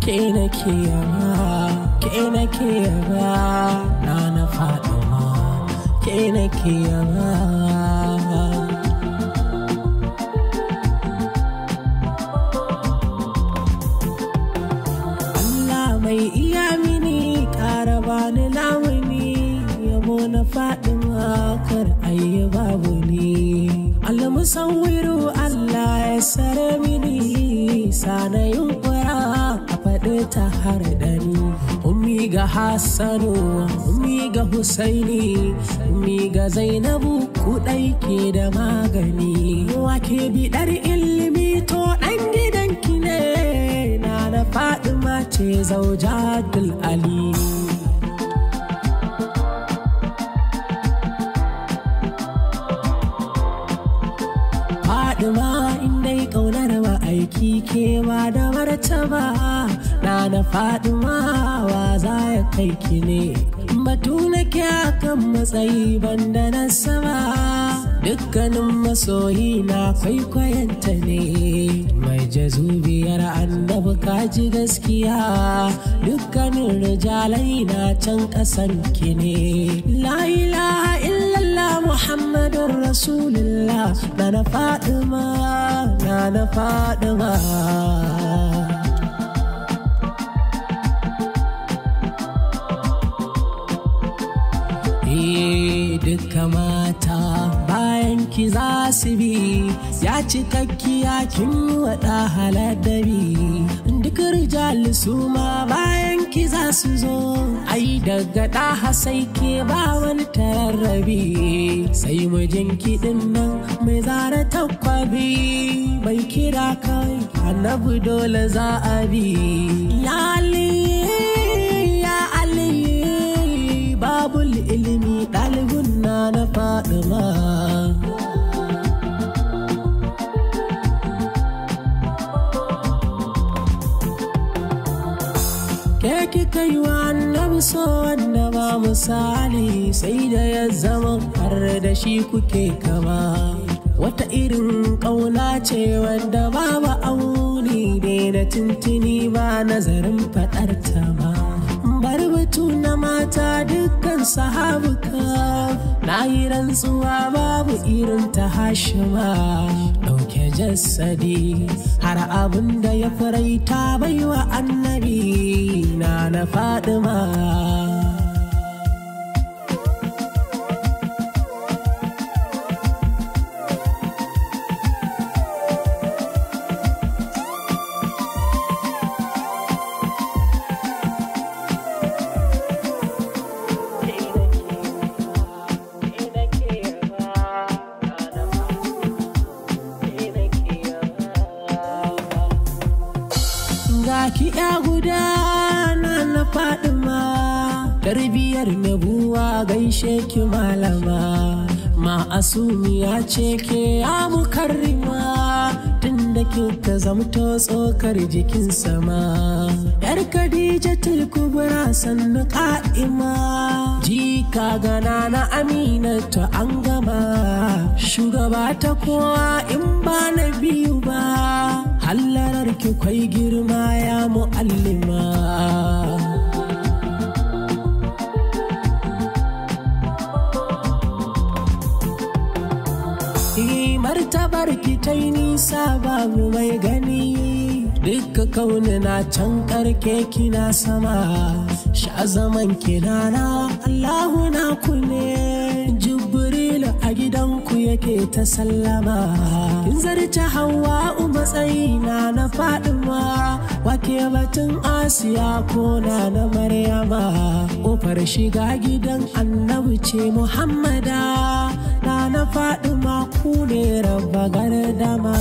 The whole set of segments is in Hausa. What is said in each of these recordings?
ke nake yaba ke nake yaba na na Fatima ke nake yaba Allah mai iya mini ƙara bani lamuni yabo na faɗin kar ayi babu ni almusawiru Allah ya sare mini sana yunkura a faɗi ta har ɗani ummi ga Hassanu ummi ga Husaini ummi ga Zainabu kuɗai ke da magani wake biɗar ilimi to ɗan gidanki ne na na Fadima ce zaujatul Ali. Fadima indai ƙaunar ba aiki ke ba da martaba na na Fadima wa za ya kai ki ne. Batu nake akan matsayi banda na sama dukkanin masoyi na kwaikwayanta ne mai jazubiyar annabi kaji gaskiya dukkanin rijalai na can kasan ki ne la ilaha illallah muhammadun rasulullah na na fadima na na fadima duka mata bayan ki za su bi ya cikakkiya kin yi waɗa haladabi duk rijal su ma bayan ki za su zo ai daga ɗaha sai ke ba wani tararrabi sai mijin kiɗin nan mai zara takwabi bai kira kai annabi dole za a bi ya Ali ya Ali babul ilimi ɗalibin na na ma. Ke kika yi wa annabi so wanda ba misali sai da ya zama har da shi kuke kama. Wata irin ƙauna ce wanda babu auni ne na tuntuni ba nazarin faɗar ta ba. bar batu na mata dukkan sahabuka na yi rantsuwa babu irin ta hashima ɗauke jassadi har abin da ya faraita baiwa annabi na na fadima ki ya guda na na fadima tarbiyar nabuwa gaishe ki malama ma'asumiya ce ke ya mukarrima tun da kika zamto tsokar jikin sama yar khadija kubra sannu ka'ima jika gana na aminatu an gama shugaba ta kowa in ba na biyu ba hallarar ki kwai girma ya mu'allima martabar ki ta yi nisa babu mai gani duka kauni na can karke kina sama sha zaman kinana allahu na ku ne jibril a gidanku yake ta sallama kin zarce hawa matsayi na na fadima wake batun asiya ko na na maryama ƙofar shiga gidan annabi ce muhammada na na fadima ku ne rabba gardama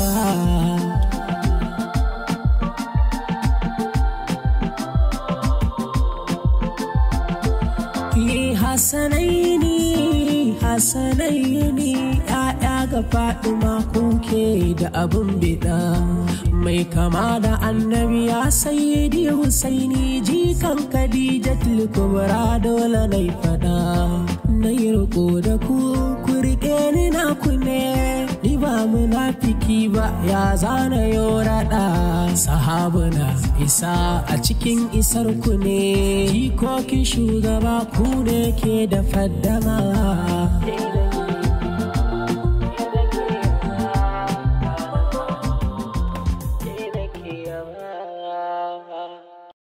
Hassanaini, Hassanaini, ‘ya'ya ga Fatima kuke da abin bida. Mai kama da annabi ya sayyidi Husaini jikan Khadija kubra dole na fada. Na yi riko da ku, ku riƙe ni na ku ne, ni ba munafiki ba ya zana raɗa sahabuna isa a cikin isar ku ne jikokin shugaba ku ne ke da faddama